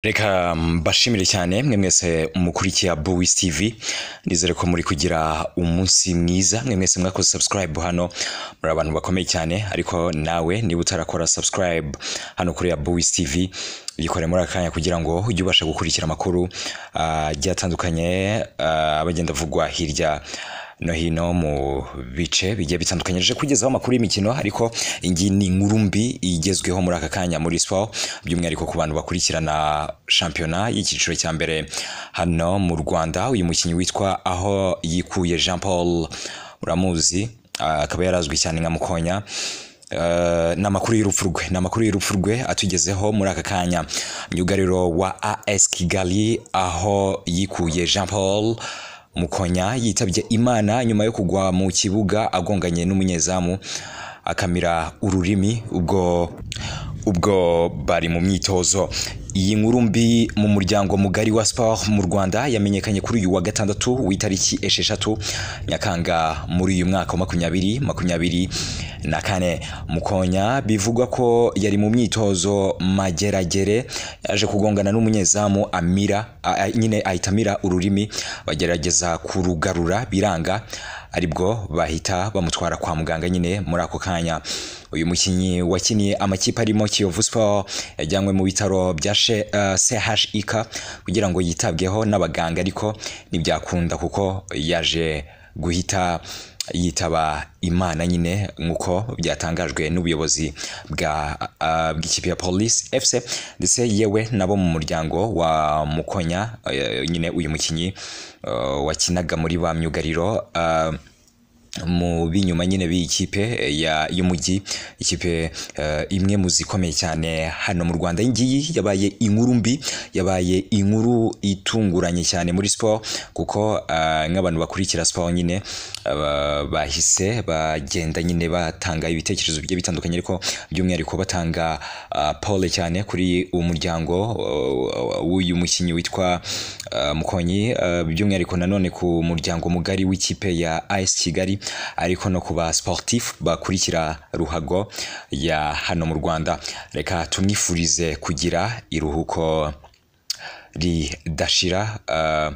reka mbashimire cyane mwe mwese mukurikiye Bowis TV nizere ko muri kugira umunsi mwiza mwe mwese mwakoze subscribe hano muri abantu bakomeye cyane ariko nawe niba utarakora subscribe hano kuri Bowis TV yikore muri aka kanya kugira ngo ujye ubasha gukurikira amakuru ah, agiye atandukanye ah, aba agenda avugwa hirya no hino mu bice bigiye bitandukanye je kugezaho amakuru y'imikino ariko iyi ni inkuru mbi igezweho muri aka kanya muri sport by'umwihariko ku bantu bakurikirana shampiyona y'icyiciro cya mbere hano mu Rwanda uyu mukinnyi witwa aho yikuye Jean Paul uramuzi ah, akaba yarazwi cyane nka Mukonya Eh, ni amakuru y'urupfu rwe ni amakuru y'urupfu rwe atugezeho muri aka kanya myugariro wa as kigali aho yikuye jean paul mukonya yitabye imana nyuma yo kugwa mu kibuga agonganye n'umunyezamu akamira ururimi ubwo ubwo bari mu myitozo iyi nkuru mbi mu muryango mugari wa sport mu rwanda yamenyekanye kuri uyu wa gatandatu w'itariki esheshatu nyakanga muri uyu mwaka wa makumyabiri makumyabiri na kane mukonya bivugwa ko yari mu myitozo mageragere yaje kugongana n'umunyezamu amira a- a- nyine ahita amira ururimi bagerageza kurugarura biranga aribwo bahita bamutwara kwa muganga nyine muri ako kanya uyu mukinnyi wakiniye amakipe arimo kiyovu sport yajyanywe mu bitaro bya She- eh, chik kugira ngo yitabweho n'abaganga ariko ntibyakunda kuko yaje guhita yitaba imana nyine nk'uko byatangajwe n'ubuyobozi bwa eh, bw'ikipe ya police fc ndetse yewe nabo mu muryango wa mukonya eh, nyine uyu mukinnyi eh, wakinaga muri ba myugariro eh, mu binyuma nyine b'ikipe ya y'umujyi ikipe eh, imwe mu zikomeye cyane hano mu Rwanda iyi ngiyi yabaye inkuru mbi yabaye inkuru itunguranye cyane muri sport kuko eh, nk'abantu bakurikira sport nyine aba- bahise bagenda nyine batanga ibitekerezo bigiye bitandukanye ariko by'umwihariko batanga ah, pole cyane kuri uwo muryango eh, w'uyu mukinnyi witwa eh, Mukonyi eh, by'umwihariko nanone ku muryango mugari w'ikipe ya AS Kigali ariko no ku ba sportif bakurikira ruhago ya hano mu Rwanda reka tumwifurize kugira iruhuko ridashira eh,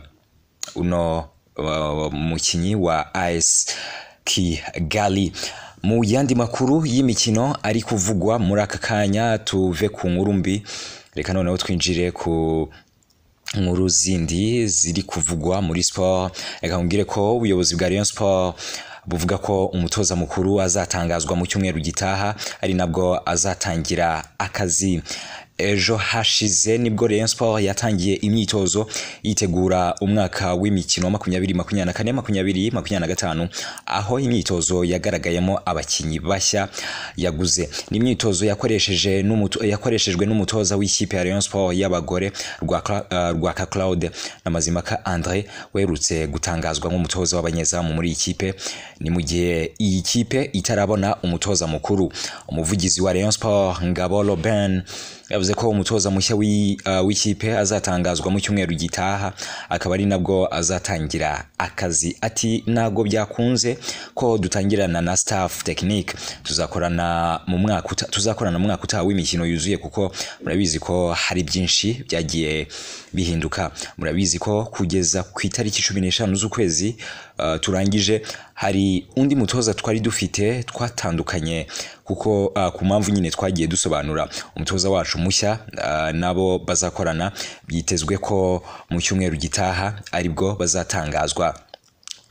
uno uh, mukinnyi wa AS Kigali mu yandi makuru y'imikino ari kuvugwa muri aka kanya tuve ku nkuru mbi reka noneho twinjire ku nkuru zindi ziri kuvugwa muri sport reka nkubwire ko ubuyobozi bwa Rayon Sport buvuga ko umutoza mukuru azatangazwa mu cyumweru gitaha ari nabwo azatangira akazi ejo hashize nibwo Rayon Sport yatangiye imyitozo yitegura umwaka w'imikino wa makumyabiri makumyabiri na kane makumyabiri makumyabiri na gatanu aho imyitozo yagaragayemo abakinnyi bashya yaguze ni imyitozo yakoresheje n'umuto- yakoreshejwe n'umutoza w'ikipe ya Rayon Sport y'abagore Rwaka- eh, Rwaka Claude na Mazimaka Andre werutse gutangazwa nk'umutoza w'abanyezamu muri iyi kipe ni mu gihe iyi kipe itarabona umutoza mukuru umuvugizi wa Rayon Sport Ngabo Robin yavuze ko umutoza mushya w'i- eh, w'ikipe azatangazwa mu cyumweru gitaha akaba ari nabwo azatangira akazi ati ntabwo byakunze ko dutangirana na staff technique tuzakorana mu mwaka uta- tuzakorana mu mwaka utaha w'imikino yuzuye kuko murabizi ko hari byinshi byagiye bihinduka murabizi ko kugeza ku itariki cumi n'eshanu z'ukwezi eh, turangije hari undi mutoza twari dufite twatandukanye kuko ah, ku mpamvu nyine twagiye dusobanura umutoza wacu mushya ah, nabo bazakorana byitezwe ko mu cyumweru gitaha aribwo bazatangazwa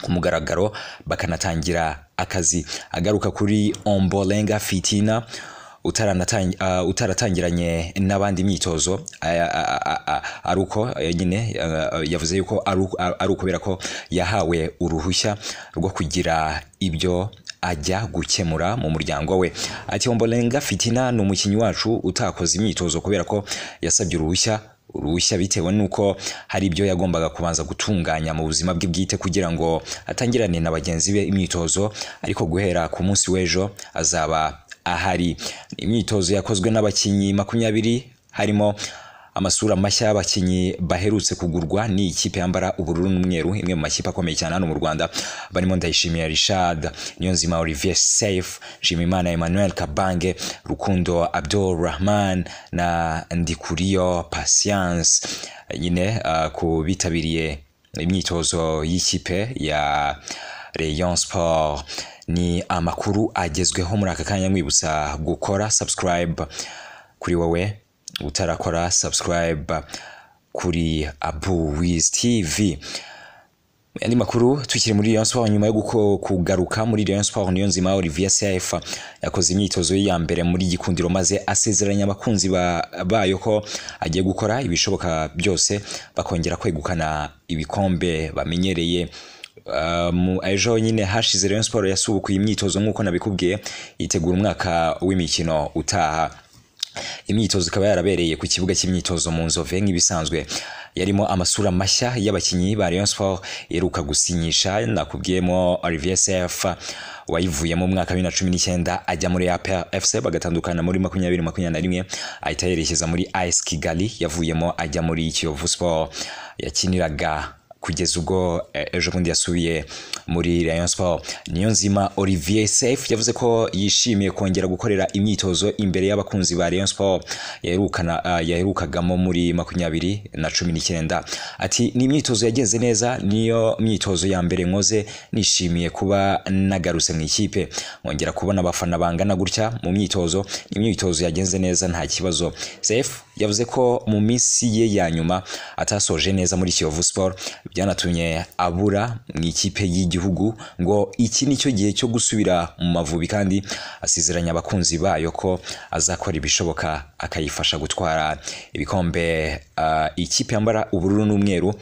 ku mugaragaro bakanatangira akazi agaruka kuri ombolenga fitina utaranatang- ah, utaratangiranye n'abandi imyitozo aya- a- a- a- ari uko eh, nyine ah, yavuze yuko ari uko- ari ukubera ko yahawe uruhushya rwo kugira ibyo ajya gukemura mu muryango we ati ombolenga fitina ni umukinnyi wacu utakoze imyitozo kubera ko yasabye uruhushya uruhushya bitewe n'uko hari ibyo yagombaga kubanza gutunganya mu buzima bwe bwite kugira ngo atangirane na bagenzi be imyitozo ariko guhera ku munsi w'ejo azaba ahari imyitozo yakozwe n'abakinnyi makumyabiri harimo amasura mashya y'abakinnyi baherutse kugurwa ni ikipe yambara ubururu n'umweru imwe mu makipe akomeye cyane hano mu Rwanda barimo Ndayishimiye Richard Niyonzima Olivier Seif Nshimiyimana Emmanuel Kabange Rukundo Abdul Rahman na Ndikuriyo Patience nyine uh, ku bitabiriye imyitozo y'ikipe ya Rayon Sport ni amakuru agezweho muri aka kanya nkwibutsa gukora subscribe kuri wowe utarakora subscribe kuri Abu Wiz TV andi makuru tukiri muri Rayon Sport nyuma yo guko- kugaruka muri Rayon Sport niyo nzima Olivier CF yakoze imyitozo ye ya mbere muri gikundiro maze asezeranya abakunzi ba- bayo ko agiye gukora ibishoboka byose bakongera kwegukana ibikombe bamenyereye Uh, mu- ejo nyine hashize Rayon Sport yasubukuye imyitozo nk'uko nabikubwiye yitegura umwaka w'imikino utaha imyitozo ikaba yarabereye ku kibuga cy'imyitozo mu nzove nk'ibisanzwe yarimo amasura mashya y'abakinnyi ba Rayon Sport iheruka gusinyisha nakubwiyemo Olivier Seff wayivuye mu mwaka wa bibiri na cumi n'icyenda ajya muri APR FC bagatandukana muri makumyabiri makumyabiri na rimwe ahita yerekeza muri AS Kigali yavuyemo ajya muri Kiyovu Sport yakiniraga kugeza ubwo eh, ejo bundi yasubiye muri Rayon Sport niyo nzima Olivier Seif yavuze ko yishimiye kongera gukorera imyitozo imbere y'abakunzi ba Rayon Sport yaherukana ah, yaherukagamo muri makumyabiri na cumi n'icyenda ati ni imyitozo yagenze neza niyo myitozo ya mbere nkoze nishimiye kuba nagarutse mu ikipe nkongera kubona abafana bangana gutya mu myitozo ni imyitozo yagenze neza nta kibazo Seif yavuze ko mu minsi ye ya nyuma atasoje neza muri Kiyovu Sport byanatumye abura mu ikipe y'igihugu ngo iki ni cyo gihe cyo gusubira mu Mavubi kandi asezeranya abakunzi bayo ko azakora ibishoboka akayifasha gutwara ibikombe ah, ikipe yambara ubururu n'umweru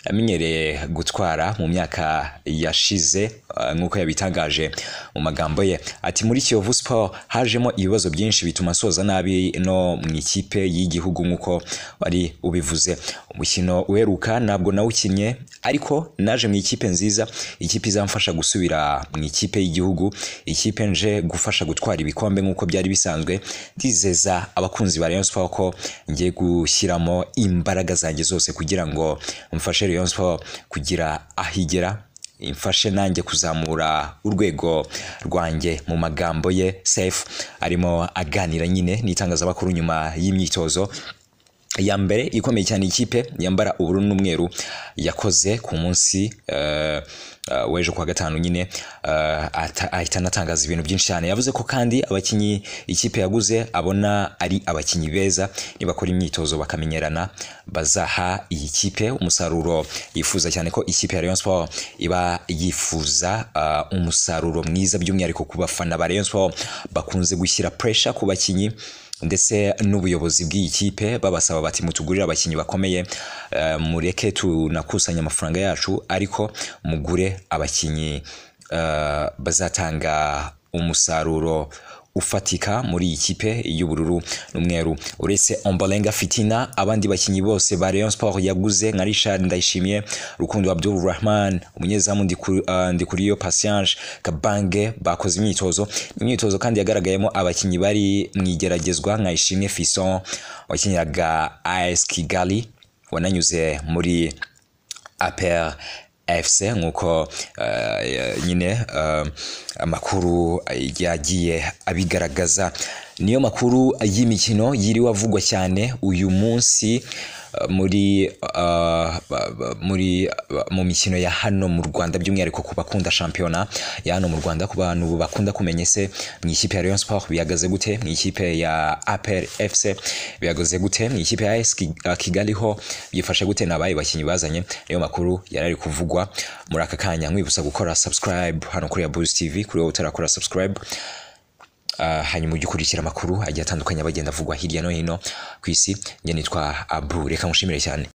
yamenyereye gutwara mu myaka yashize uh, nk'uko yabitangaje mu magambo ye ati muri Kiyovu Sport hajemo ibibazo byinshi bituma soza nabi no mu ikipe y'igihugu nk'uko wari ubivuze umukino uheruka ntabwo nawukinnye ariko naje mu ikipe nziza ikipe izamfasha gusubira mu ikipe y'igihugu ikipe nje gufasha gutwara ibikombe nk'uko byari bisanzwe ndizeza abakunzi ba Rayon Sport ko ngiye gushyiramo imbaraga zanjye zose kugira ngo mfashe Rayon Sport kugira aho igera imfashe nanjye kuzamura urwego rwanjye mu magambo ye Safe arimo aganira nyine n'itangazamakuru nyuma y'imyitozo ya mbere ikomeye cyane ikipe yambara ubururu n'umweru yakoze ku munsi eh, eh, w'ejo kuwa gatanu nyine eh, ata- ahita anatangaza ibintu byinshi cyane yavuze ko kandi abakinnyi ikipe yaguze abona ari abakinnyi beza nibakora imyitozo bakamenyerana bazaha iyi kipe umusaruro yifuza cyane ko ikipe ya Rayon Sport iba yifuza eh, umusaruro mwiza by'umwihariko ku bafana ba Rayon Sport bakunze gushyira pressure ku bakinnyi ndetse n'ubuyobozi bw'iyi kipe babasaba bati mutugurire abakinnyi bakomeye eh, mureke tunakusanya amafaranga yacu ariko mugure abakinnyi eh, bazatanga umusaruro ufatika muri iyi kipe y'ubururu n'umweru uretse Ombolenga Fitina abandi bakinnyi bose ba Rayon Sport yaguze nka Richard Ndayishimiye Rukundo Abdul Rahman umunyezamu Ndiku- eh, Ndikuriyo Patience Kabange bakoze imyitozo imyitozo kandi yagaragayemo abakinnyi bari mu igeragezwa nka Ishimwe Fison wakiniraga AS Kigali wananyuze muri APR FC nk'uko eh, nyine eh, amakuru yagiye abigaragaza niyo makuru y'imikino yiriwe avugwa cyane uyu munsi eh, muri eh, ba- ba- muri ba- mu mikino ya hano mu Rwanda by'umwihariko ku bakunda shampiyona ya hano mu Rwanda ku bantu bakunda kumenya se mu ikipe ya Rayon Sport bihagaze gute mu ikipe ya APR FC bihagaze gute mu ikipe ya AS Ki- uh, Kigali ho byifashe gute nabaye bakinyi bazanye niyo makuru yarari kuvugwa muri aka kanya nkwibutsa gukora subscribe hano kuri ya Boost TV kuri wowe utarakora subscribe Uh, hanyuma ujye ukurikira amakuru agiye atandukanye aba agenda avugwa hirya no hino ku isi njye nitwa Abu reka nkushimire cyane